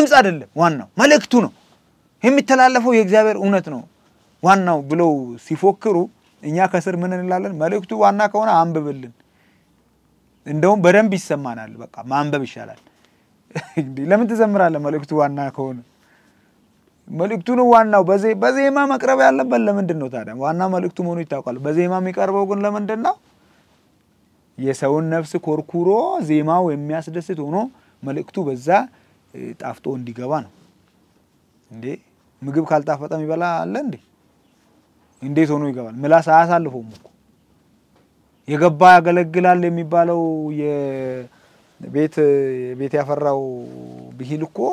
ድምፅ አይደለም ዋናው መልእክቱ ነው የሚተላለፈው የእግዚአብሔር እውነት ነው ዋናው ብለው ሲፎክሩ እኛ ከስር ምን እንላለን? መልእክቱ ዋና ከሆነ አንብብልን። እንደውም በደንብ ይሰማናል። በቃ ማንበብ ይሻላል። ለምን ትዘምራለህ? መልእክቱ ዋና ከሆነ መልእክቱ ነው ዋናው። በዜማ መቅረብ ያለበት ለምንድን ነው ታዲያ? ዋና መልእክቱ መሆኑ ይታወቃል። በዜማ የሚቀርበው ግን ለምንድን ነው? የሰውን ነፍስ ኮርኩሮ ዜማው የሚያስደስት ሆኖ መልእክቱ በዛ ጣፍጦ እንዲገባ ነው። እንዴ ምግብ ካልጣፈጠ የሚበላ አለ እንዴ? እንዴት ሆኖ ይገባል? ምላስ አያሳልፈውም እኮ የገባ ያገለግላል የሚባለው የቤት ቤት ያፈራው ብሂል እኮ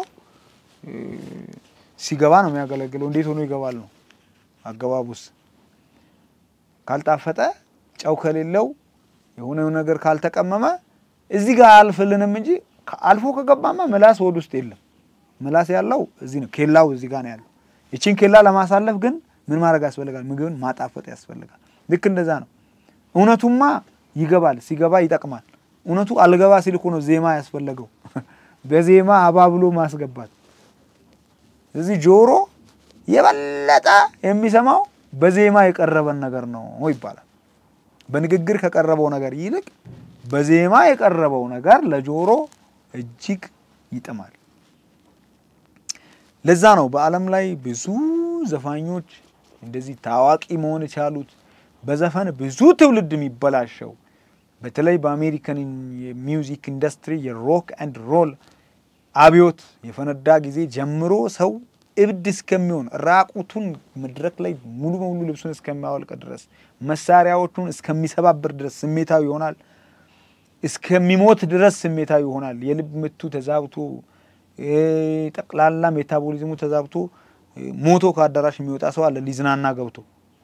ሲገባ ነው የሚያገለግለው። እንዴት ሆኖ ይገባል ነው አገባቡስ። ካልጣፈጠ ጨው ከሌለው የሆነ ነገር ካልተቀመመ እዚህ ጋር አያልፍልንም እንጂ አልፎ ከገባማ ምላስ ሆድ ውስጥ የለም። ምላስ ያለው እዚህ ነው፣ ኬላው እዚህ ጋር ነው ያለው። ይቺን ኬላ ለማሳለፍ ግን ምን ማድረግ ያስፈልጋል? ምግብን ማጣፈጥ ያስፈልጋል። ልክ እንደዛ ነው። እውነቱማ ይገባል፣ ሲገባ ይጠቅማል። እውነቱ አልገባ ሲል እኮ ነው ዜማ ያስፈለገው፣ በዜማ አባብሎ ማስገባት። እዚህ ጆሮ የበለጠ የሚሰማው በዜማ የቀረበን ነገር ነው ይባላል። በንግግር ከቀረበው ነገር ይልቅ በዜማ የቀረበው ነገር ለጆሮ እጅግ ይጥማል። ለዛ ነው በዓለም ላይ ብዙ ዘፋኞች እንደዚህ ታዋቂ መሆን የቻሉት በዘፈን ብዙ ትውልድ የሚበላሸው በተለይ በአሜሪካን የሚውዚክ ኢንዱስትሪ የሮክ ኤንድ ሮል አብዮት የፈነዳ ጊዜ ጀምሮ ሰው እብድ እስከሚሆን ራቁቱን መድረክ ላይ ሙሉ በሙሉ ልብሱን እስከሚያወልቅ ድረስ መሳሪያዎቹን እስከሚሰባብር ድረስ ስሜታዊ ይሆናል። እስከሚሞት ድረስ ስሜታዊ ይሆናል። የልብ ምቱ ተዛብቶ ጠቅላላ ሜታቦሊዝሙ ተዛብቶ ሞቶ ከአዳራሽ የሚወጣ ሰው አለ ሊዝናና ገብቶ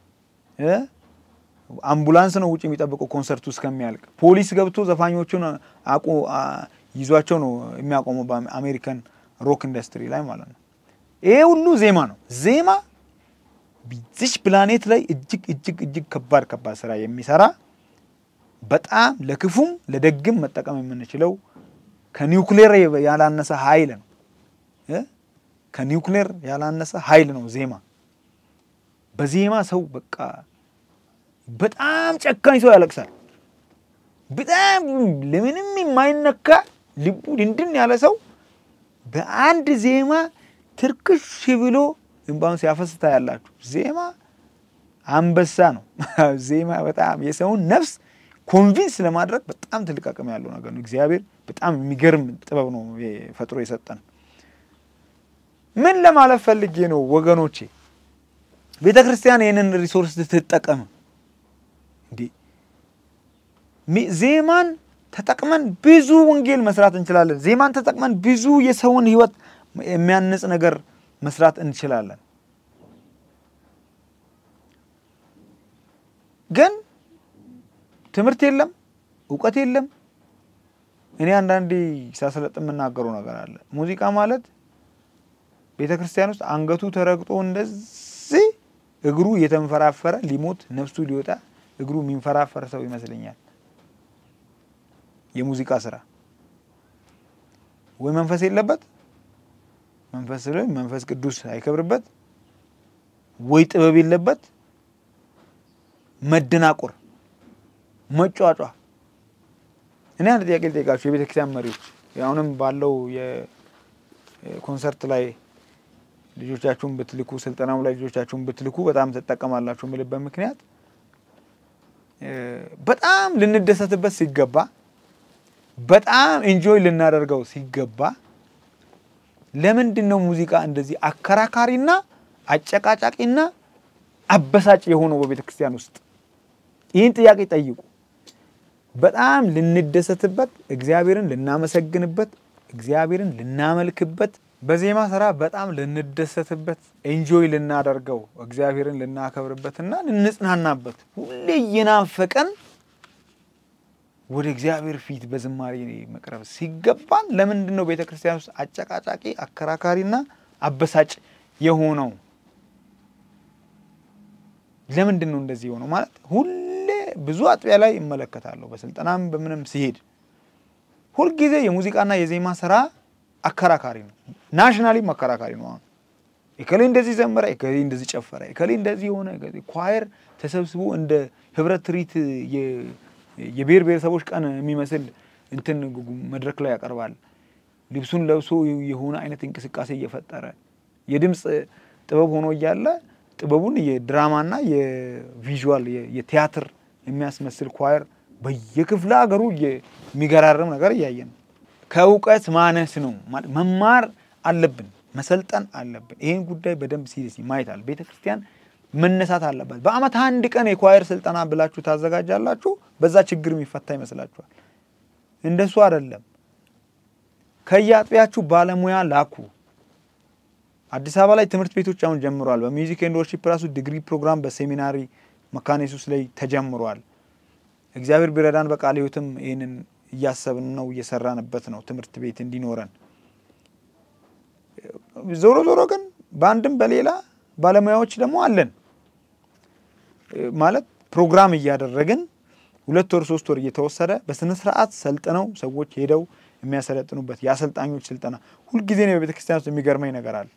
አምቡላንስ ነው ውጭ የሚጠብቀው ኮንሰርቱ እስከሚያልቅ። ፖሊስ ገብቶ ዘፋኞቹን አቁ ይዟቸው ነው የሚያቆመው በአሜሪካን ሮክ ኢንዱስትሪ ላይ ማለት ነው። ይሄ ሁሉ ዜማ ነው። ዜማ ዚች ፕላኔት ላይ እጅግ እጅግ እጅግ ከባድ ከባድ ስራ የሚሰራ በጣም ለክፉም ለደግም መጠቀም የምንችለው ከኒውክሌር ያላነሰ ኃይል ነው። ከኒውክሌር ያላነሰ ኃይል ነው ዜማ። በዜማ ሰው በቃ በጣም ጨካኝ ሰው ያለቅሳል። በጣም ለምንም የማይነካ ልቡ ድንድን ያለ ሰው በአንድ ዜማ ትርክሽ ብሎ እንባውን ሲያፈስታ ያላችሁ። ዜማ አንበሳ ነው። ዜማ በጣም የሰውን ነፍስ ኮንቪንስ ለማድረግ በጣም ትልቅ አቅም ያለው ነገር ነው። እግዚአብሔር በጣም የሚገርም ጥበብ ነው ፈጥሮ የሰጠን። ምን ለማለት ፈልጌ ነው ወገኖቼ፣ ቤተ ክርስቲያን ይህንን ሪሶርስ ትጠቀም። እንዴ ዜማን ተጠቅመን ብዙ ወንጌል መስራት እንችላለን። ዜማን ተጠቅመን ብዙ የሰውን ሕይወት የሚያንጽ ነገር መስራት እንችላለን። ግን ትምህርት የለም፣ እውቀት የለም። እኔ አንዳንዴ ሳሰለጥ የምናገረው ነገር አለ። ሙዚቃ ማለት ቤተ ክርስቲያን ውስጥ አንገቱ ተረግጦ እንደዚህ እግሩ እየተንፈራፈረ ሊሞት ነፍሱ ሊወጣ እግሩ የሚንፈራፈር ሰው ይመስለኛል። የሙዚቃ ስራ ወይ መንፈስ የለበት መንፈስ ስለ መንፈስ ቅዱስ አይከብርበት፣ ወይ ጥበብ የለበት፣ መደናቆር፣ መጫጫ። እኔ አንድ ጥያቄ ልጠይቃችሁ የቤተ ክርስቲያን መሪዎች፣ አሁንም ባለው የኮንሰርት ላይ ልጆቻችሁን ብትልኩ፣ ስልጠናው ላይ ልጆቻችሁን ብትልኩ በጣም ትጠቀማላችሁ የምልበት ምክንያት በጣም ልንደሰትበት ሲገባ፣ በጣም ኢንጆይ ልናደርገው ሲገባ ለምንድን ነው ሙዚቃ እንደዚህ አከራካሪና አጨቃጫቂና አበሳጭ የሆነው በቤተ ክርስቲያን ውስጥ? ይህን ጥያቄ ጠይቁ። በጣም ልንደሰትበት፣ እግዚአብሔርን ልናመሰግንበት፣ እግዚአብሔርን ልናመልክበት፣ በዜማ ስራ በጣም ልንደሰትበት፣ ኤንጆይ ልናደርገው፣ እግዚአብሔርን ልናከብርበትና ልንጽናናበት ሁሌ እየናፈቀን ወደ እግዚአብሔር ፊት በዝማሬ መቅረብ ሲገባን ለምንድን ነው ቤተ ክርስቲያን ውስጥ አጨቃጫቂ አከራካሪና አበሳጭ የሆነው? ለምንድን ነው እንደዚህ የሆነው? ማለት ሁሌ ብዙ አጥቢያ ላይ እመለከታለሁ፣ በስልጠናም በምንም ሲሄድ ሁልጊዜ የሙዚቃና የዜማ ስራ አከራካሪ ነው። ናሽናሊም አከራካሪ ነው። አሁን እከሌ እንደዚህ ዘመረ፣ እከሌ እንደዚህ ጨፈረ፣ እከሌ እንደዚህ የሆነ ኳየር ተሰብስቦ እንደ ህብረት ትርኢት የብሔር ብሔረሰቦች ቀን የሚመስል እንትን መድረክ ላይ ያቀርባል። ልብሱን ለብሶ የሆነ አይነት እንቅስቃሴ እየፈጠረ የድምፅ ጥበብ ሆኖ እያለ ጥበቡን የድራማና የቪዥዋል የቲያትር የሚያስመስል ኳየር በየክፍለ ሀገሩ የሚገራርም ነገር እያየን ነው። ከእውቀት ማነስ ነው። መማር አለብን፣ መሰልጠን አለብን። ይህን ጉዳይ በደንብ ሲሪየስ ማየት አለ። ቤተ ክርስቲያን መነሳት አለባት። በአመት አንድ ቀን የኳየር ስልጠና ብላችሁ ታዘጋጃላችሁ። በዛ ችግር የሚፈታ ይመስላችኋል? እንደሱ አይደለም። ከየአጥቢያችሁ ባለሙያ ላኩ። አዲስ አበባ ላይ ትምህርት ቤቶች አሁን ጀምረዋል። በሚውዚክ ኤንድ ወርሺፕ ራሱ ዲግሪ ፕሮግራም በሴሚናሪ መካነ ኢየሱስ ላይ ተጀምሯል። እግዚአብሔር ቢረዳን በቃለ ሕይወትም ይህንን እያሰብን ነው፣ እየሰራንበት ነው ትምህርት ቤት እንዲኖረን። ዞሮ ዞሮ ግን በአንድም በሌላ ባለሙያዎች ደግሞ አለን ማለት ፕሮግራም እያደረግን ሁለት ወር ሶስት ወር እየተወሰደ በስነ ስርዓት ሰልጥነው ሰዎች ሄደው የሚያሰለጥኑበት የአሰልጣኞች ስልጠና ሁልጊዜ ነው። በቤተ ክርስቲያን ውስጥ የሚገርመኝ ነገር አለ።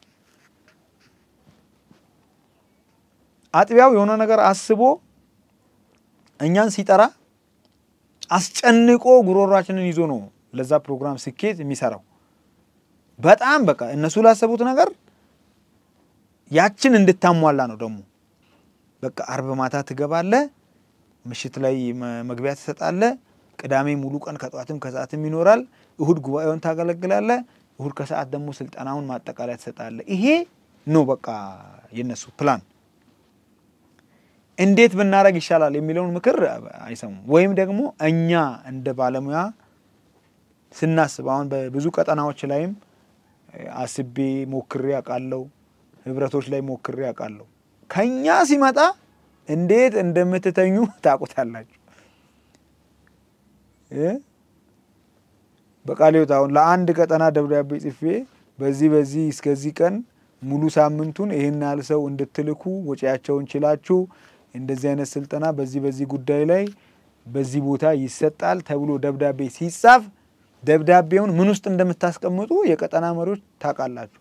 አጥቢያው የሆነ ነገር አስቦ እኛን ሲጠራ አስጨንቆ ጉሮሯችንን ይዞ ነው ለዛ ፕሮግራም ስኬት የሚሰራው። በጣም በቃ እነሱ ላሰቡት ነገር ያችን እንድታሟላ ነው። ደግሞ በቃ አርብ ማታ ትገባለህ፣ ምሽት ላይ መግቢያ ትሰጣለህ። ቅዳሜ ሙሉ ቀን ከጠዋትም ከሰዓትም ይኖራል። እሁድ ጉባኤውን ታገለግላለህ። እሁድ ከሰዓት ደግሞ ስልጠናውን ማጠቃለያ ትሰጣለህ። ይሄ ነው በቃ የነሱ ፕላን። እንዴት ብናደርግ ይሻላል የሚለውን ምክር አይሰሙም። ወይም ደግሞ እኛ እንደ ባለሙያ ስናስብ አሁን በብዙ ቀጠናዎች ላይም አስቤ ሞክሬ አውቃለሁ። ህብረቶች ላይ ሞክሬ አውቃለሁ። ከኛ ሲመጣ እንዴት እንደምትተኙ ታውቁታላችሁ። በቃለ ሕይወት አሁን ለአንድ ቀጠና ደብዳቤ ጽፌ በዚህ በዚህ እስከዚህ ቀን ሙሉ ሳምንቱን ይህን ያህል ሰው እንድትልኩ ወጪያቸውን ችላችሁ እንደዚህ አይነት ስልጠና በዚህ በዚህ ጉዳይ ላይ በዚህ ቦታ ይሰጣል ተብሎ ደብዳቤ ሲጻፍ ደብዳቤውን ምን ውስጥ እንደምታስቀምጡ የቀጠና መሪዎች ታውቃላችሁ።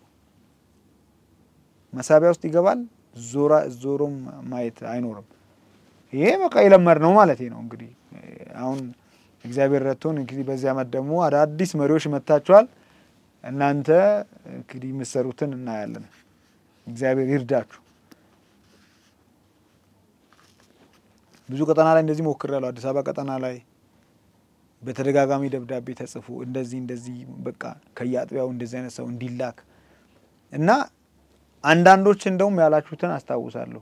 መሳቢያ ውስጥ ይገባል። ዞራ ዞሮም ማየት አይኖርም። ይሄ በቃ የለመድ ነው ማለት ነው። እንግዲህ አሁን እግዚአብሔር ረድቶን እንግዲህ በዚህ ዓመት ደግሞ አዳዲስ መሪዎች መጥታችኋል። እናንተ እንግዲህ የምትሰሩትን እናያለን። እግዚአብሔር ይርዳችሁ። ብዙ ቀጠና ላይ እንደዚህ ሞክሬያለሁ። አዲስ አበባ ቀጠና ላይ በተደጋጋሚ ደብዳቤ ተጽፎ እንደዚህ እንደዚህ በቃ ከየአጥቢያው እንደዚህ አይነት ሰው እንዲላክ እና አንዳንዶች እንደውም ያላችሁትን አስታውሳለሁ።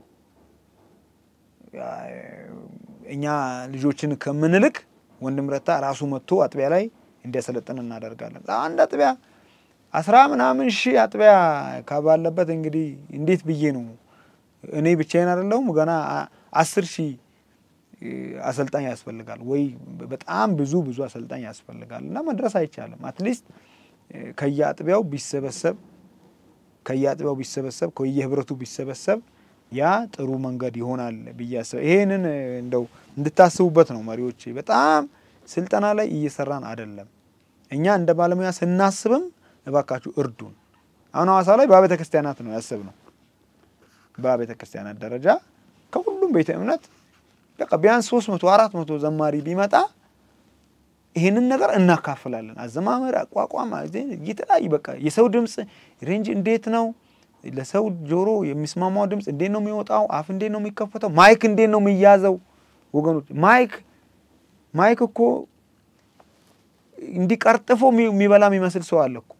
እኛ ልጆችን ከምንልክ ወንድም ረታ ራሱ መጥቶ አጥቢያ ላይ እንዲያሰለጥን እናደርጋለን። አንድ አጥቢያ አስራ ምናምን ሺህ አጥቢያ ካባለበት እንግዲህ እንዴት ብዬ ነው እኔ ብቻዬን አይደለሁም ገና አስር ሺህ አሰልጣኝ ያስፈልጋል ወይ በጣም ብዙ ብዙ አሰልጣኝ ያስፈልጋል እና መድረስ አይቻልም። አትሊስት ከየአጥቢያው ቢሰበሰብ ከየአጥቢያው ቢሰበሰብ ከየህብረቱ ቢሰበሰብ ያ ጥሩ መንገድ ይሆናል ብዬ አስበ ይሄንን እንደው እንድታስቡበት ነው መሪዎች። በጣም ስልጠና ላይ እየሰራን አይደለም። እኛ እንደ ባለሙያ ስናስብም እባካችሁ እርዱን። አሁን ሐዋሳ ላይ በቤተ ክርስቲያናት ነው ያስብነው። በቤተ ክርስቲያናት ደረጃ ከሁሉም ቤተ እምነት በቃ ቢያንስ ሶስት መቶ አራት መቶ ዘማሪ ቢመጣ ይህንን ነገር እናካፍላለን። አዘማመር፣ አቋቋም፣ የተለያዩ በቃ የሰው ድምፅ ሬንጅ እንዴት ነው ለሰው ጆሮ የሚስማማው ድምፅ እንዴት ነው የሚወጣው? አፍ እንዴት ነው የሚከፈተው? ማይክ እንዴት ነው የሚያዘው? ወገኖች ማይክ ማይክ እኮ እንዲቀርጥፎ የሚበላ የሚመስል ሰው አለ እኮ።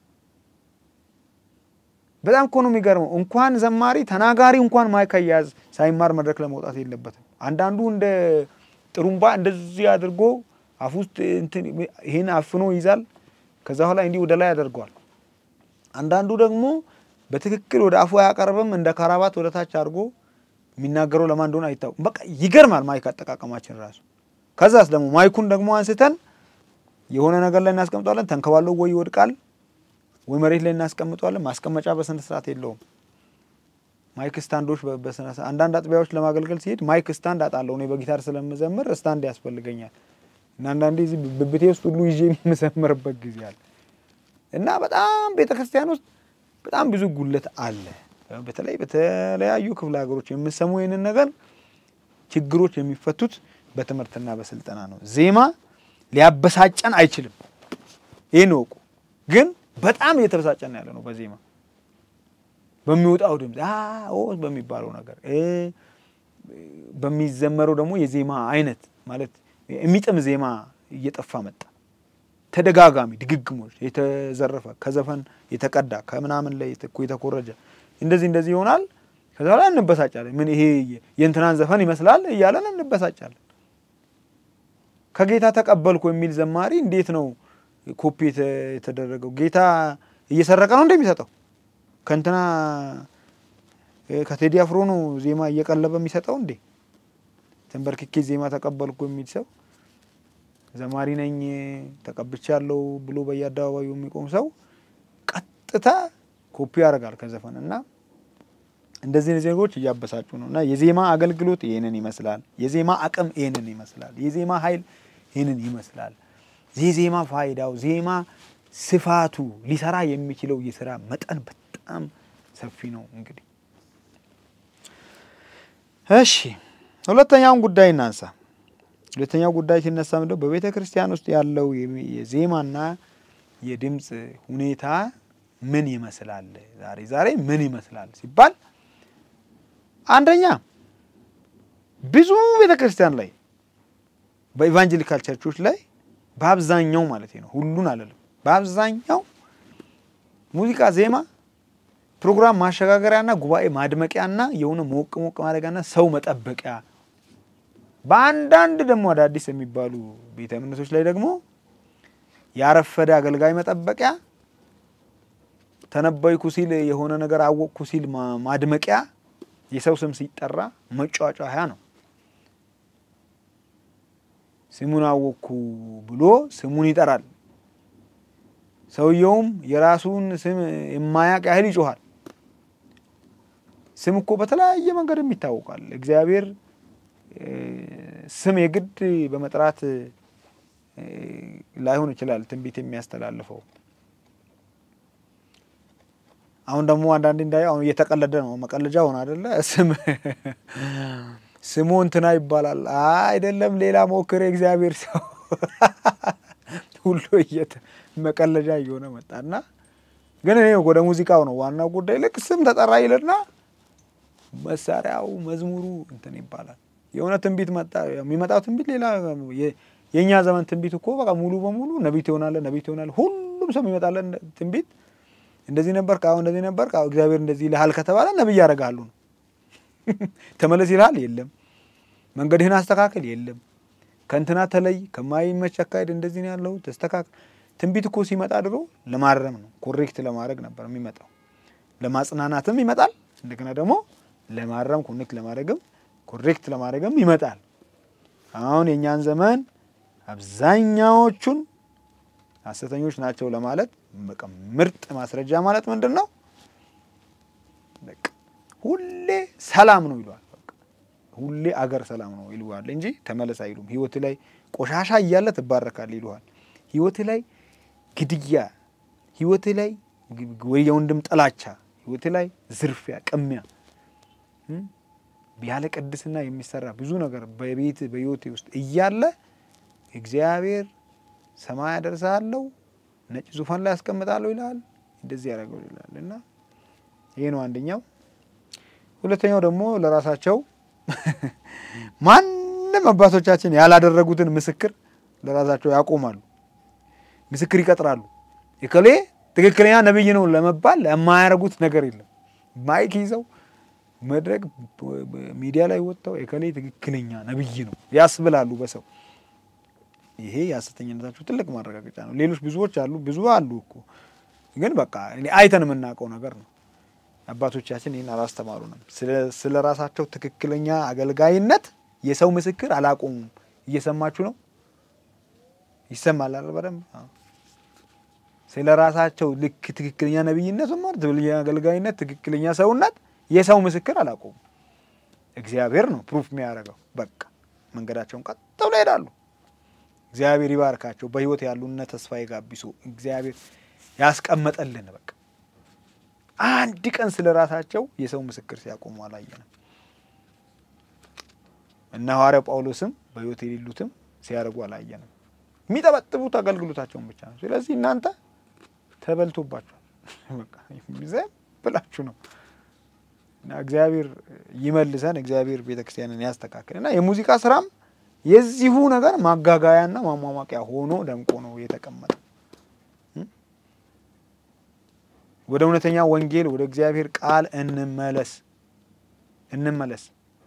በጣም እኮ ነው የሚገርመው። እንኳን ዘማሪ ተናጋሪ እንኳን ማይክ አያያዝ ሳይማር መድረክ ለመውጣት የለበትም። አንዳንዱ እንደ ጥሩምባ እንደዚህ አድርጎ አፍ ውስጥ ይህን አፍኖ ይዛል። ከዛ በኋላ እንዲህ ወደ ላይ ያደርገዋል። አንዳንዱ ደግሞ በትክክል ወደ አፉ አያቀርብም። እንደ ካራባት ወደ ታች አድርጎ የሚናገረው ለማን እንደሆነ አይታወቅም። በቃ ይገርማል ማይክ አጠቃቀማችን ራሱ። ከዛስ ደግሞ ማይኩን ደግሞ አንስተን የሆነ ነገር ላይ እናስቀምጠዋለን። ተንከባለው ወይ ይወድቃል ወይ መሬት ላይ እናስቀምጠዋለን። ማስቀመጫ በስነ ስርዓት የለውም። ማይክ ስታንዶች በስነ ስርዓት አንዳንድ አጥቢያዎች ለማገልገል ሲሄድ ማይክ ስታንድ አጣለሁ። እኔ በጊታር ስለምዘምር ስታንድ ያስፈልገኛል እና አንዳንዴ እዚህ ብብቴ ውስጥ ሁሉ ይዤ የምዘምርበት ጊዜ አለ። እና በጣም ቤተ ክርስቲያን ውስጥ በጣም ብዙ ጉለት አለ። በተለይ በተለያዩ ክፍለ ሀገሮች የምሰሙ ይህንን ነገር ችግሮች የሚፈቱት በትምህርትና በስልጠና ነው። ዜማ ሊያበሳጨን አይችልም። ይህን እወቁ። ግን በጣም እየተበሳጨን ያለ ነው በዜማ በሚወጣው ድምፅ ኦ በሚባለው ነገር በሚዘመረው ደግሞ የዜማ አይነት ማለት የሚጥም ዜማ እየጠፋ መጣ። ተደጋጋሚ ድግግሞች፣ የተዘረፈ ከዘፈን የተቀዳ ከምናምን ላይ የተኮረጀ እንደዚህ እንደዚህ ይሆናል። ከዛ ላይ እንበሳጫለን። ምን ይሄ የእንትናን ዘፈን ይመስላል እያለን እንበሳጫለን። ከጌታ ተቀበልኩ የሚል ዘማሪ እንዴት ነው ኮፒ የተደረገው? ጌታ እየሰረቀ ነው እንደሚሰጠው ከእንትና ከቴዲ አፍሮ ነው ዜማ እየቀለበ የሚሰጠው እንዴ? ተንበርክኬ ዜማ ተቀበልኩ የሚል ሰው ዘማሪ ነኝ ተቀብቻለሁ ብሎ በየአደባባዩ የሚቆም ሰው ቀጥታ ኮፒ ያደርጋል ከዘፈን እና እንደዚህ እነዚህ ነገሮች እያበሳጩ ነው። እና የዜማ አገልግሎት ይህንን ይመስላል። የዜማ አቅም ይህንን ይመስላል። የዜማ ኃይል ይህንን ይመስላል። የዜማ ፋይዳው፣ ዜማ ስፋቱ፣ ሊሰራ የሚችለው የስራ መጠን በጣም ሰፊ ነው። እንግዲህ እሺ ሁለተኛውን ጉዳይ እናንሳ። ሁለተኛው ጉዳይ ሲነሳ ምንድነው በቤተ ክርስቲያን ውስጥ ያለው የዜማና የድምፅ ሁኔታ ምን ይመስላል? ዛሬ ዛሬ ምን ይመስላል ሲባል አንደኛ ብዙ ቤተ ክርስቲያን ላይ በኢቫንጀሊካል ቸርቾች ላይ በአብዛኛው ማለት ነው፣ ሁሉን አለለም፣ በአብዛኛው ሙዚቃ፣ ዜማ ፕሮግራም ማሸጋገሪያና ጉባኤ ማድመቂያና የሆነ ሞቅ ሞቅ ማድረጊያና ሰው መጠበቂያ በአንዳንድ ደግሞ አዳዲስ የሚባሉ ቤተ እምነቶች ላይ ደግሞ ያረፈደ አገልጋይ መጠበቂያ፣ ተነበይኩ ሲል የሆነ ነገር አወቅኩ ሲል ማድመቂያ፣ የሰው ስም ሲጠራ መጫጫያ ነው። ስሙን አወቅኩ ብሎ ስሙን ይጠራል። ሰውየውም የራሱን ስም የማያውቅ ያህል ይጮኋል። ስም እኮ በተለያየ መንገድም ይታወቃል። እግዚአብሔር ስም የግድ በመጥራት ላይሆን ይችላል ትንቢት የሚያስተላልፈው። አሁን ደግሞ አንዳንዴ እንዳየው አሁን እየተቀለደ ነው፣ መቀለጃ ሆነ አይደለ? ስም ስሙ እንትና ይባላል። አይደለም ሌላ ሞክር የእግዚአብሔር ሰው ሁሉ መቀለጃ እየሆነ መጣና፣ ግን እኔ ወደ ሙዚቃው ነው ዋናው ጉዳይ። ልክ ስም ተጠራ ይልና መሳሪያው መዝሙሩ እንትን ይባላል። የሆነ ትንቢት መጣ። የሚመጣው ትንቢት ሌላ የእኛ ዘመን ትንቢት እኮ በቃ ሙሉ በሙሉ ነቢይ ትሆናለህ፣ ነቢይ ትሆናለህ። ሁሉም ሰው የሚመጣለን ትንቢት እንደዚህ ነበር ካሁ እንደዚህ ነበር ካሁ እግዚአብሔር እንደዚህ ይልሃል ከተባለ ነቢይ ያደርጋሉ ነው። ተመለስ ይልሃል፣ የለም። መንገድህን አስተካከል፣ የለም። ከእንትና ተለይ፣ ከማይመች አካሄድ እንደዚህ ነው ያለው፣ ተስተካከል። ትንቢት እኮ ሲመጣ ድሮ ለማረም ነው፣ ኮሬክት ለማድረግ ነበር የሚመጣው። ለማጽናናትም ይመጣል፣ እንደገና ደግሞ ለማረም ኮኔክት ለማድረግም ኮሬክት ለማድረግም ይመጣል። አሁን የእኛን ዘመን አብዛኛዎቹን ሐሰተኞች ናቸው ለማለት በቃ ምርጥ ማስረጃ ማለት ምንድን ነው? በቃ ሁሌ ሰላም ነው ይለዋል። በቃ ሁሌ አገር ሰላም ነው ይለዋል እንጂ ተመለስ አይሉም። ህይወት ላይ ቆሻሻ እያለ ትባረካል ይለዋል። ህይወት ላይ ግድያ፣ ህይወት ላይ ወይ የወንድም ጥላቻ፣ ህይወት ላይ ዝርፊያ፣ ቅሚያ ያለ ቅድስና የሚሰራ ብዙ ነገር በቤት በህይወቴ ውስጥ እያለ እግዚአብሔር ሰማይ አደርሳለሁ ነጭ ዙፋን ላይ ያስቀምጣለሁ ይላል። እንደዚህ ያደረገው ይላል እና ይሄ ነው አንደኛው። ሁለተኛው ደግሞ ለራሳቸው ማንም አባቶቻችን ያላደረጉትን ምስክር ለራሳቸው ያቆማሉ፣ ምስክር ይቀጥራሉ። እከሌ ትክክለኛ ነቢይ ነው ለመባል የማያደርጉት ነገር የለም። ማይክ ይዘው መድረክ ሚዲያ ላይ ወጥተው እከሌ ትክክለኛ ነቢይ ነው ያስብላሉ በሰው ይሄ የሐሰተኝነታቸው ትልቅ ማረጋገጫ ነው። ሌሎች ብዙዎች አሉ፣ ብዙ አሉ እኮ ግን በቃ አይተን የምናውቀው ነገር ነው። አባቶቻችን ይህን አላስተማሩንም። ስለ ራሳቸው ትክክለኛ አገልጋይነት የሰው ምስክር አላቆሙም። እየሰማችሁ ነው? ይሰማል አይደል? በደንብ ስለ ራሳቸው ልክ ትክክለኛ ነቢይነት ማለት አገልጋይነት፣ ትክክለኛ ሰውነት የሰው ምስክር አላቆሙም። እግዚአብሔር ነው ፕሩፍ የሚያደርገው። በቃ መንገዳቸውን ቀጥ ብለው ይሄዳሉ። እግዚአብሔር ይባርካቸው። በህይወት ያሉነ ተስፋዬ ጋቢሶ እግዚአብሔር ያስቀመጠልን። በቃ አንድ ቀን ስለ ራሳቸው የሰው ምስክር ሲያቆሙ አላየንም። እና ሐዋርያው ጳውሎስም በሕይወት የሌሉትም ሲያደርጉ አላየንም። የሚጠበጥቡት አገልግሎታቸውን ብቻ ነው። ስለዚህ እናንተ ተበልቶባችኋል። በቃ ዝም ብላችሁ ነው እና እግዚአብሔር ይመልሰን። እግዚአብሔር ቤተክርስቲያንን ያስተካክል እና የሙዚቃ ስራም የዚሁ ነገር ማጋጋያና ማሟሟቂያ ሆኖ ደምቆ ነው የተቀመጠ። ወደ እውነተኛ ወንጌል ወደ እግዚአብሔር ቃል እንመለስ እንመለስ።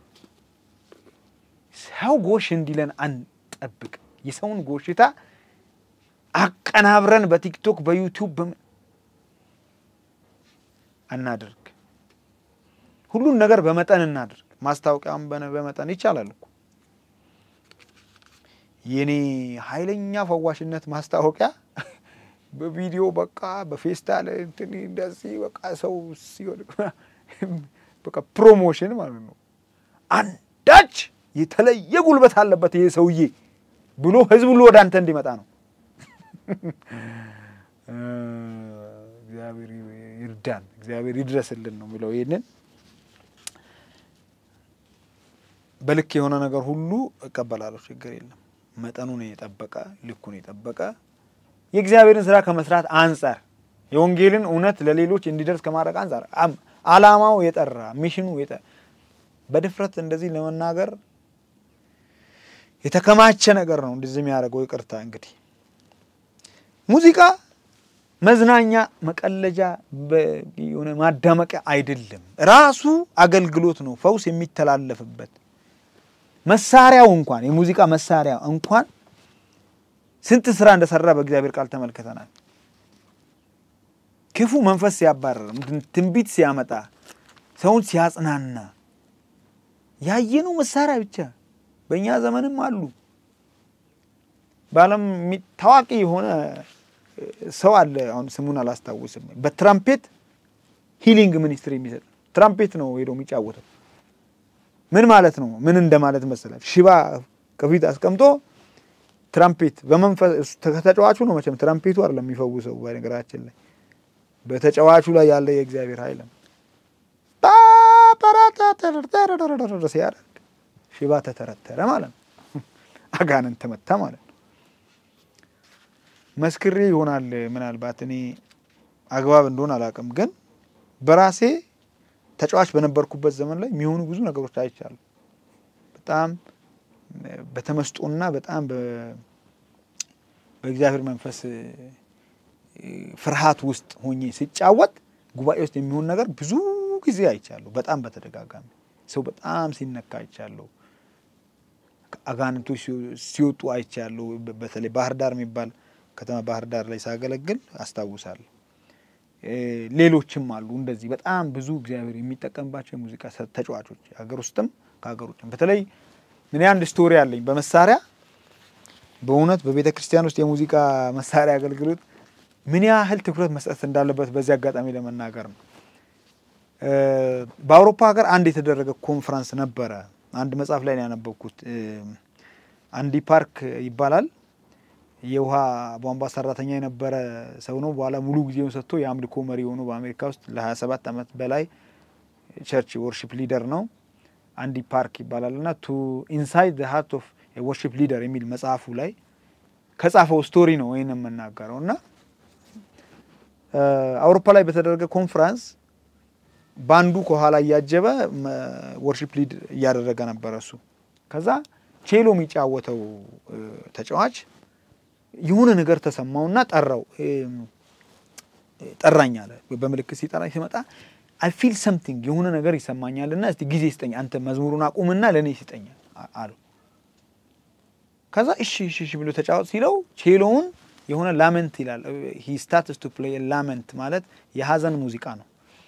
ሰው ጎሽ እንዲለን አንጠብቅ። የሰውን ጎሽታ አቀናብረን በቲክቶክ በዩቲዩብ በምን አናድርግ። ሁሉን ነገር በመጠን እናድርግ። ማስታወቂያም በመጠን ይቻላል እኮ የኔ ኃይለኛ ፈዋሽነት ማስታወቂያ በቪዲዮ በቃ በፌስታል እንትን እንደዚህ በቃ ሰው ሲሆን በቃ ፕሮሞሽን ማለት ነው። አንዳች የተለየ ጉልበት አለበት ይሄ ሰውዬ ብሎ ህዝብ ሁሉ ወደ አንተ እንዲመጣ ነው። እግዚአብሔር ይርዳን፣ እግዚአብሔር ይድረስልን ነው የሚለው። ይህንን በልክ የሆነ ነገር ሁሉ እቀበላለሁ፣ ችግር የለም። መጠኑን የጠበቀ ልኩን የጠበቀ የእግዚአብሔርን ስራ ከመስራት አንጻር የወንጌልን እውነት ለሌሎች እንዲደርስ ከማድረግ አንጻር አላማው የጠራ ሚሽኑ በድፍረት እንደዚህ ለመናገር የተከማቸ ነገር ነው እንደዚህ የሚያደርገው። ይቅርታ እንግዲህ ሙዚቃ መዝናኛ፣ መቀለጃ፣ የሆነ ማዳመቂያ አይደለም። ራሱ አገልግሎት ነው፣ ፈውስ የሚተላለፍበት መሳሪያው እንኳን የሙዚቃ መሳሪያ እንኳን ስንት ስራ እንደሰራ በእግዚአብሔር ቃል ተመልክተናል። ክፉ መንፈስ ሲያባረር፣ ትንቢት ሲያመጣ፣ ሰውን ሲያጽናና ያየነው መሳሪያ ብቻ በእኛ ዘመንም አሉ። በዓለም ታዋቂ የሆነ ሰው አለ። አሁን ስሙን አላስታውስም። በትራምፔት ሂሊንግ ሚኒስትሪ የሚሰጥ ትራምፔት ነው ሄዶ የሚጫወተው። ምን ማለት ነው? ምን እንደማለት መሰላል? ሽባ ከፊት አስቀምጦ ትራምፔት በመንፈስ ከተጫዋቹ ነው መቼም ትራምፔቱ አይደለም የሚፈውሰው። በነገራችን ላይ በተጫዋቹ ላይ ያለ የእግዚአብሔር ኃይል ነው። ሲያደርግ ሽባ ተተረተረ ማለት ነው። አጋንንት ተመታ ማለት ነው። መስክሬ ይሆናል ምናልባት እኔ አግባብ እንደሆን አላውቅም፣ ግን በራሴ ተጫዋች በነበርኩበት ዘመን ላይ የሚሆኑ ብዙ ነገሮች አይቻሉ። በጣም በተመስጦና በጣም በእግዚአብሔር መንፈስ ፍርሃት ውስጥ ሆኜ ሲጫወት ጉባኤ ውስጥ የሚሆን ነገር ብዙ ጊዜ አይቻለሁ። በጣም በተደጋጋሚ ሰው በጣም ሲነካ አይቻለሁ። አጋንንቶች ሲወጡ አይቻለሁ። በተለይ ባህር ዳር የሚባል ከተማ ባህር ዳር ላይ ሳገለግል አስታውሳለሁ። ሌሎችም አሉ እንደዚህ በጣም ብዙ እግዚአብሔር የሚጠቀምባቸው የሙዚቃ ተጫዋቾች ሀገር ውስጥም ከሀገር ውጭም። በተለይ እኔ አንድ ስቶሪ አለኝ በመሳሪያ በእውነት በቤተ ክርስቲያን ውስጥ የሙዚቃ መሳሪያ አገልግሎት ምን ያህል ትኩረት መስጠት እንዳለበት በዚህ አጋጣሚ ለመናገር ነው። በአውሮፓ ሀገር አንድ የተደረገ ኮንፈረንስ ነበረ። አንድ መጽሐፍ ላይ ነው ያነበብኩት። አንዲ ፓርክ ይባላል። የውሃ ቧንቧ ሰራተኛ የነበረ ሰው ነው። በኋላ ሙሉ ጊዜውን ሰጥቶ የአምልኮ መሪ ሆኖ በአሜሪካ ውስጥ ለ27 ዓመት በላይ ቸርች ወርሺፕ ሊደር ነው። አንዲ ፓርክ ይባላል እና ቱ ኢንሳይድ ዘ ሃርት ኦፍ ወርሺፕ ሊደር የሚል መጽሐፉ ላይ ከጻፈው ስቶሪ ነው ወይን የምናገረው እና አውሮፓ ላይ በተደረገ ኮንፈረንስ ባንዱ ከኋላ እያጀበ ወርሺፕ ሊድ እያደረገ ነበረ እሱ። ከዛ ቼሎ የሚጫወተው ተጫዋች የሆነ ነገር ተሰማውና ጠራው ጠራኝ አለ። በምልክት ሲጠራኝ ሲመጣ አይ ፊል ሰምቲንግ የሆነ ነገር ይሰማኛልና እስቲ ጊዜ ስጠኝ፣ አንተ መዝሙሩን አቁምና ለእኔ ስጠኝ አሉ። ከዛ እሺ እሺ እሺ ብሎ ተጫወት ሲለው ቼሎውን የሆነ ላመንት ይላል። ሂ ስታትስ ቱ ፕሌይ ላመንት ማለት የሀዘን ሙዚቃ ነው።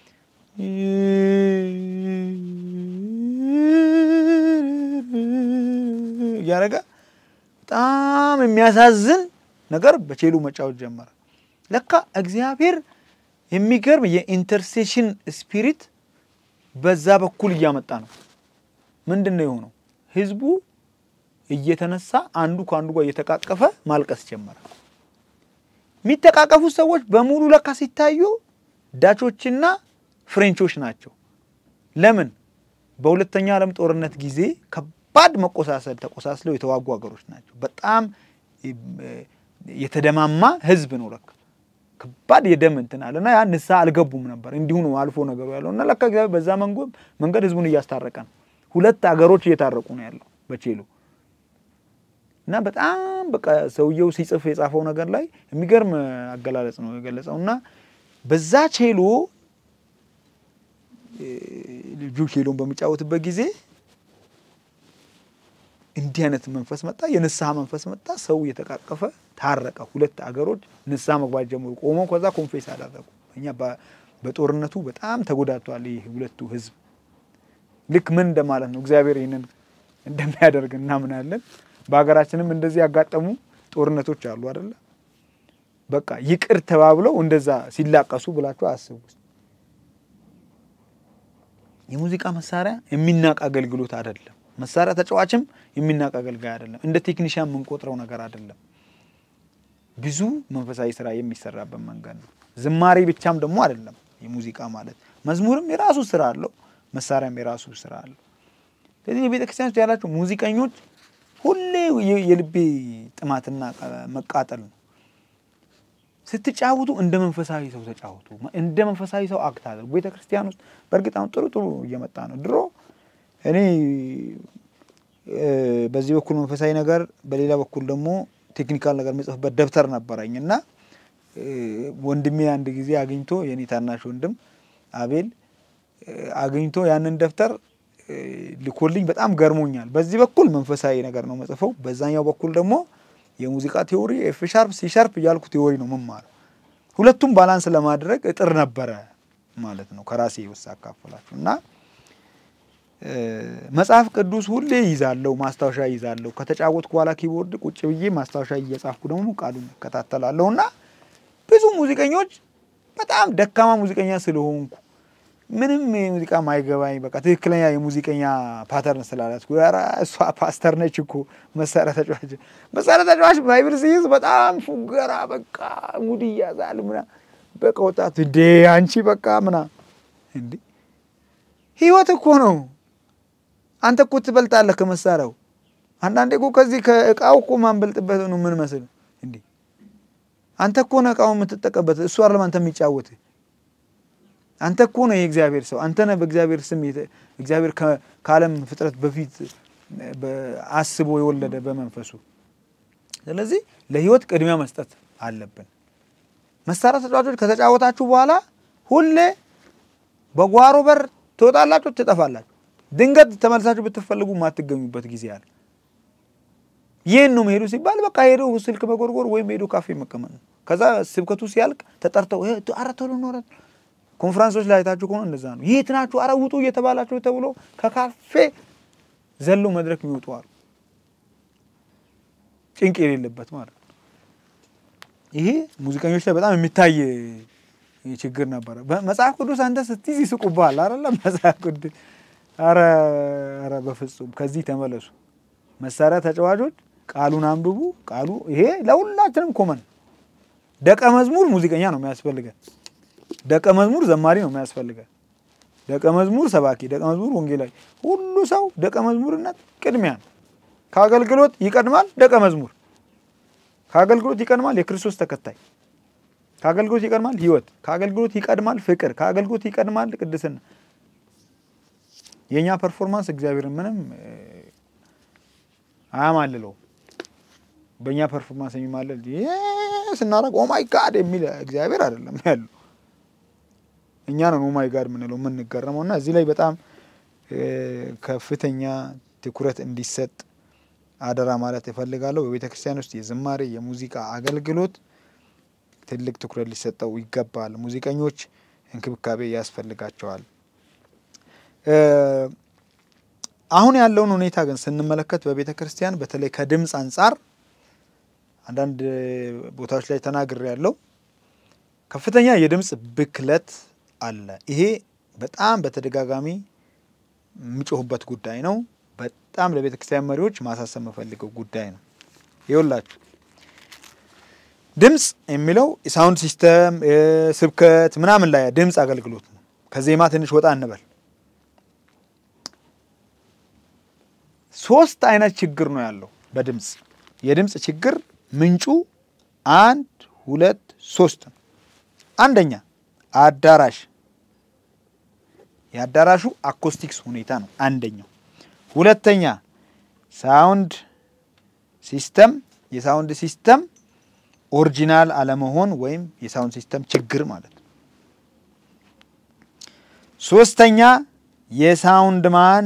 እያደረገ በጣም የሚያሳዝን ነገር በቼሉ መጫወት ጀመረ። ለካ እግዚአብሔር የሚገርም የኢንተርሴሽን ስፒሪት በዛ በኩል እያመጣ ነው። ምንድን ነው የሆነው? ህዝቡ እየተነሳ አንዱ ከአንዱ ጋር እየተቃቀፈ ማልቀስ ጀመረ። የሚተቃቀፉት ሰዎች በሙሉ ለካ ሲታዩ ዳቾችና ፍሬንቾች ናቸው። ለምን? በሁለተኛ ዓለም ጦርነት ጊዜ ከባድ መቆሳሰል ተቆሳስለው የተዋጉ ሀገሮች ናቸው። በጣም የተደማማ ህዝብ ነው ለካ ከባድ የደም እንትን አለ እና ያ ንስሐ አልገቡም ነበር። እንዲሁ ነው አልፎ ነገሩ ያለው እና ለካ እግዚአብሔር በዛ መንገድ ህዝቡን እያስታረቀ ነው። ሁለት ሀገሮች እየታረቁ ነው ያለው በቼሎ እና በጣም በቃ ሰውየው ሲጽፍ የጻፈው ነገር ላይ የሚገርም አገላለጽ ነው የገለጸው እና በዛ ቼሎ ልጁ ቼሎን በሚጫወትበት ጊዜ እንዲህ አይነት መንፈስ መጣ፣ የንስሐ መንፈስ መጣ። ሰው እየተቃቀፈ ታረቀ። ሁለት አገሮች ንስሐ መግባት ጀምሩ። ቆመው ከዛ ኮንፌስ አደረጉ። እኛ በጦርነቱ በጣም ተጎዳቷል ይህ ሁለቱ ህዝብ። ልክ ምን እንደማለት ነው እግዚአብሔር ይህንን እንደሚያደርግ እናምናለን። በሀገራችንም እንደዚህ ያጋጠሙ ጦርነቶች አሉ አደለ? በቃ ይቅር ተባብለው እንደዛ ሲላቀሱ ብላችሁ አስቡ። የሙዚቃ መሳሪያ የሚናቅ አገልግሎት አይደለም። መሳሪያ ተጫዋችም የሚናቅ አገልጋይ አይደለም። እንደ ቴክኒሽያን የምንቆጥረው ነገር አይደለም። ብዙ መንፈሳዊ ስራ የሚሰራበት መንገድ ነው። ዝማሬ ብቻም ደግሞ አይደለም። የሙዚቃ ማለት መዝሙርም የራሱ ስራ አለው፣ መሳሪያም የራሱ ስራ አለው። ስለዚህ የቤተ ክርስቲያን ውስጥ ያላቸው ሙዚቀኞች ሁሌ የልቤ ጥማትና መቃጠል ነው። ስትጫወቱ እንደ መንፈሳዊ ሰው ተጫወቱ። እንደ መንፈሳዊ ሰው አክት አድርጉ። ቤተ ክርስቲያን ውስጥ በእርግጥ አሁን ጥሩ ጥሩ እየመጣ ነው። ድሮ እኔ በዚህ በኩል መንፈሳዊ ነገር፣ በሌላ በኩል ደግሞ ቴክኒካል ነገር የምጽፍበት ደብተር ነበረኝ እና ወንድሜ አንድ ጊዜ አግኝቶ የኔ ታናሽ ወንድም አቤል አግኝቶ ያንን ደብተር ልኮልኝ በጣም ገርሞኛል። በዚህ በኩል መንፈሳዊ ነገር ነው መጽፈው፣ በዛኛው በኩል ደግሞ የሙዚቃ ቴዎሪ ኤፍ ሻርፕ ሲ ሻርፕ እያልኩ ቴዎሪ ነው መማር። ሁለቱም ባላንስ ለማድረግ እጥር ነበረ ማለት ነው ከራሴ ውስጥ አካፈላችሁ እና መጽሐፍ ቅዱስ ሁሌ ይዛለሁ፣ ማስታወሻ ይዛለሁ። ከተጫወትኩ በኋላ ኪቦርድ ቁጭ ብዬ ማስታወሻ እየጻፍኩ ደግሞ ቃሉን እከታተላለሁ እና ብዙ ሙዚቀኞች በጣም ደካማ ሙዚቀኛ ስለሆንኩ ምንም የሙዚቃ ማይገባኝ በቃ ትክክለኛ የሙዚቀኛ ፓተርን ስላላት ኧረ እሷ ፓስተር ነች እኮ መሳሪያ ተጫዋች መሳሪያ ተጫዋች ባይብል ሲይዝ በጣም ፉገራ በቃ ሙድ እያዛል ምና በቃ ወጣት እንዴ አንቺ በቃ ምና እንዴ ህይወት እኮ ነው። አንተ እኮ ትበልጣለህ ከመሳሪያው። አንዳንዴ እኮ ከዚህ ከእቃው እኮ ማንበልጥበት ነው ምን መስል እንዴ አንተ እኮ ነው እቃውን የምትጠቀምበት እሱ አይደለም አንተ የሚጫወት አንተ እኮ ነው የእግዚአብሔር ሰው። አንተ ነህ በእግዚአብሔር ስም እግዚአብሔር ከዓለም ፍጥረት በፊት አስቦ የወለደ በመንፈሱ። ስለዚህ ለህይወት ቅድሚያ መስጠት አለብን። መሳሪያ ተጫዋቾች ከተጫወታችሁ በኋላ ሁሌ በጓሮ በር ትወጣላችሁ፣ ትጠፋላችሁ። ድንገት ተመልሳችሁ ብትፈልጉ የማትገኙበት ጊዜ አለ። ይህን ነው መሄዱ ሲባል በቃ ሄዶ ስልክ መጎርጎር ወይም ሄዶ ካፌ መቀመጥ ነው። ከዛ ስብከቱ ሲያልቅ ተጠርተው ኧረ ቶሎ እንወራለን ኮንፈረንሶች ላይ አይታችሁ ከሆነ እንደዛ ነው። የት ናችሁ? ኧረ ውጡ እየተባላችሁ ተብሎ ከካፌ ዘሎ መድረክ የሚወጡ አሉ። ጭንቅ የሌለበት ማለት ነው። ይሄ ሙዚቀኞች ላይ በጣም የሚታይ ችግር ነበረ። መጽሐፍ ቅዱስ አንተ ስትይዝ ይስቁብሃል አይደለ? መጽሐፍ ቅዱስ ኧረ ኧረ በፍጹም ከዚህ ተመለሱ። መሳሪያ ተጫዋቾች ቃሉን አንብቡ። ቃሉ ይሄ ለሁላችንም ኮመን። ደቀ መዝሙር ሙዚቀኛ ነው የሚያስፈልገን። ደቀ መዝሙር ዘማሪ ነው የሚያስፈልገን። ደቀ መዝሙር ሰባኪ፣ ደቀ መዝሙር ወንጌላዊ፣ ሁሉ ሰው ደቀ መዝሙርነት ቅድሚያ ነው። ከአገልግሎት ይቀድማል ደቀ መዝሙር፣ ከአገልግሎት ይቀድማል የክርስቶስ ተከታይ፣ ከአገልግሎት ይቀድማል ሕይወት፣ ከአገልግሎት ይቀድማል ፍቅር፣ ከአገልግሎት ይቀድማል ቅድስና። የእኛ ፐርፎርማንስ እግዚአብሔርን ምንም አያማልለው። በእኛ ፐርፎርማንስ የሚማለል ስናደርግ ኦማይ ጋድ የሚል እግዚአብሔር አይደለም ያለው እኛ ነን ኦማይ ጋድ የምንለው የምንገረመው። እና እዚህ ላይ በጣም ከፍተኛ ትኩረት እንዲሰጥ አደራ ማለት እፈልጋለሁ። በቤተ ክርስቲያን ውስጥ የዝማሬ የሙዚቃ አገልግሎት ትልቅ ትኩረት ሊሰጠው ይገባል። ሙዚቀኞች እንክብካቤ ያስፈልጋቸዋል። አሁን ያለውን ሁኔታ ግን ስንመለከት በቤተ ክርስቲያን በተለይ ከድምፅ አንጻር አንዳንድ ቦታዎች ላይ ተናግሬ ያለው ከፍተኛ የድምፅ ብክለት አለ። ይሄ በጣም በተደጋጋሚ የሚጮሁበት ጉዳይ ነው። በጣም ለቤተ ክርስቲያን መሪዎች ማሳሰብ የምፈልገው ጉዳይ ነው። ይኸውላችሁ ድምፅ የሚለው የሳውንድ ሲስተም ስብከት ምናምን ላይ ድምፅ አገልግሎት ነው። ከዜማ ትንሽ ወጣ እንበል። ሶስት አይነት ችግር ነው ያለው በድምፅ የድምፅ ችግር ምንጩ አንድ ሁለት ሶስት ነው። አንደኛ አዳራሽ የአዳራሹ አኮስቲክስ ሁኔታ ነው አንደኛው። ሁለተኛ ሳውንድ ሲስተም የሳውንድ ሲስተም ኦሪጂናል አለመሆን ወይም የሳውንድ ሲስተም ችግር ማለት ነው። ሶስተኛ የሳውንድ ማን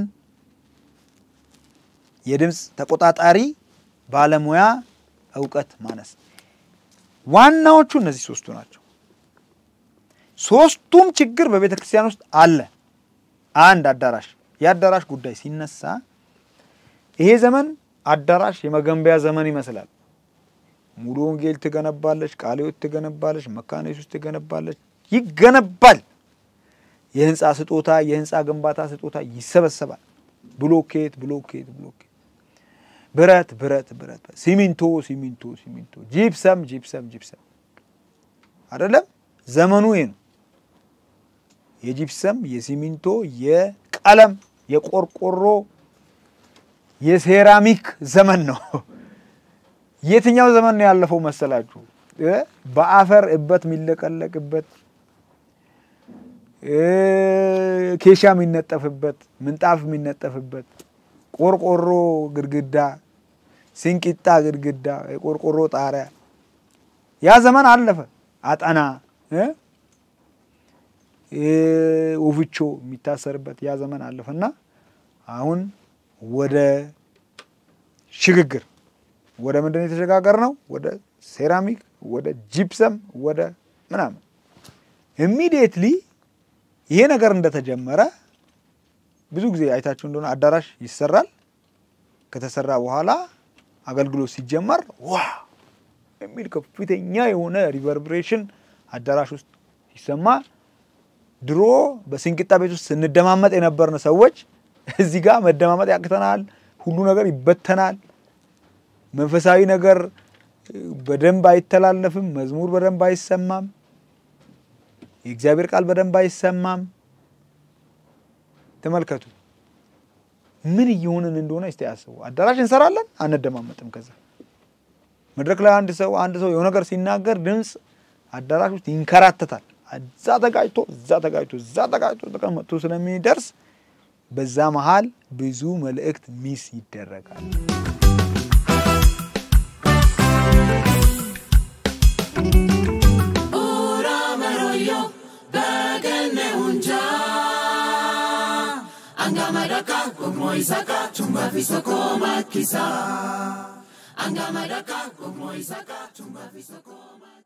የድምፅ ተቆጣጣሪ ባለሙያ እውቀት ማነስ። ዋናዎቹ እነዚህ ሶስቱ ናቸው። ሶስቱም ችግር በቤተ ክርስቲያን ውስጥ አለ። አንድ አዳራሽ የአዳራሽ ጉዳይ ሲነሳ ይሄ ዘመን አዳራሽ የመገንቢያ ዘመን ይመስላል። ሙሉ ወንጌል ትገነባለች፣ ቃለ ሕይወት ትገነባለች፣ መካነ ኢየሱስ ትገነባለች፣ ይገነባል። የህንፃ ስጦታ የህንፃ ግንባታ ስጦታ ይሰበሰባል። ብሎኬት ብሎኬት ብሎኬት፣ ብረት ብረት ብረት፣ ሲሚንቶ ሲሚንቶ ሲሚንቶ፣ ጂፕሰም ጂፕሰም ጂፕሰም። አይደለም ዘመኑ ይሄ ነው። የጂፕሰም የሲሚንቶ የቀለም የቆርቆሮ የሴራሚክ ዘመን ነው። የትኛው ዘመን ነው ያለፈው መሰላችሁ? በአፈር እበት የሚለቀለቅበት ኬሻ የሚነጠፍበት ምንጣፍ የሚነጠፍበት ቆርቆሮ ግድግዳ፣ ሲንቂጣ ግድግዳ፣ የቆርቆሮ ጣሪያ ያ ዘመን አለፈ። አጠና ወፍቾ የሚታሰርበት ያ ዘመን አለፈ እና አሁን ወደ ሽግግር ወደ ምንድን ነው የተሸጋገር ነው? ወደ ሴራሚክ፣ ወደ ጂፕሰም፣ ወደ ምናምን ኢሚዲየትሊ ይሄ ነገር እንደተጀመረ ብዙ ጊዜ አይታችሁ እንደሆነ አዳራሽ ይሰራል። ከተሰራ በኋላ አገልግሎት ሲጀመር ዋ የሚል ከፍተኛ የሆነ ሪቨርብሬሽን አዳራሽ ውስጥ ሲሰማ ድሮ በስንቂጣ ቤት ውስጥ ስንደማመጥ የነበርን ሰዎች እዚህ ጋር መደማመጥ ያቅተናል። ሁሉ ነገር ይበተናል። መንፈሳዊ ነገር በደንብ አይተላለፍም። መዝሙር በደንብ አይሰማም። የእግዚአብሔር ቃል በደንብ አይሰማም። ተመልከቱ ምን እየሆንን እንደሆነ እስቲ ያስቡ። አዳራሽ እንሰራለን፣ አንደማመጥም። ከዛ መድረክ ላይ አንድ ሰው አንድ ሰው የሆነ ነገር ሲናገር ድምፅ አዳራሽ ውስጥ ይንከራተታል። እዛ ተጋጭቶ እዛ ተጋጭቶ እዛ ተጋጭቶ ተቀመጥቶ ስለሚደርስ በዛ መሃል ብዙ መልእክት ሚስ ይደረጋል። Angamadaka, Ogmoisaka, Chumbavisoko Makisa. Angamadaka, Ogmoisaka, Chumbavisoko Makisa.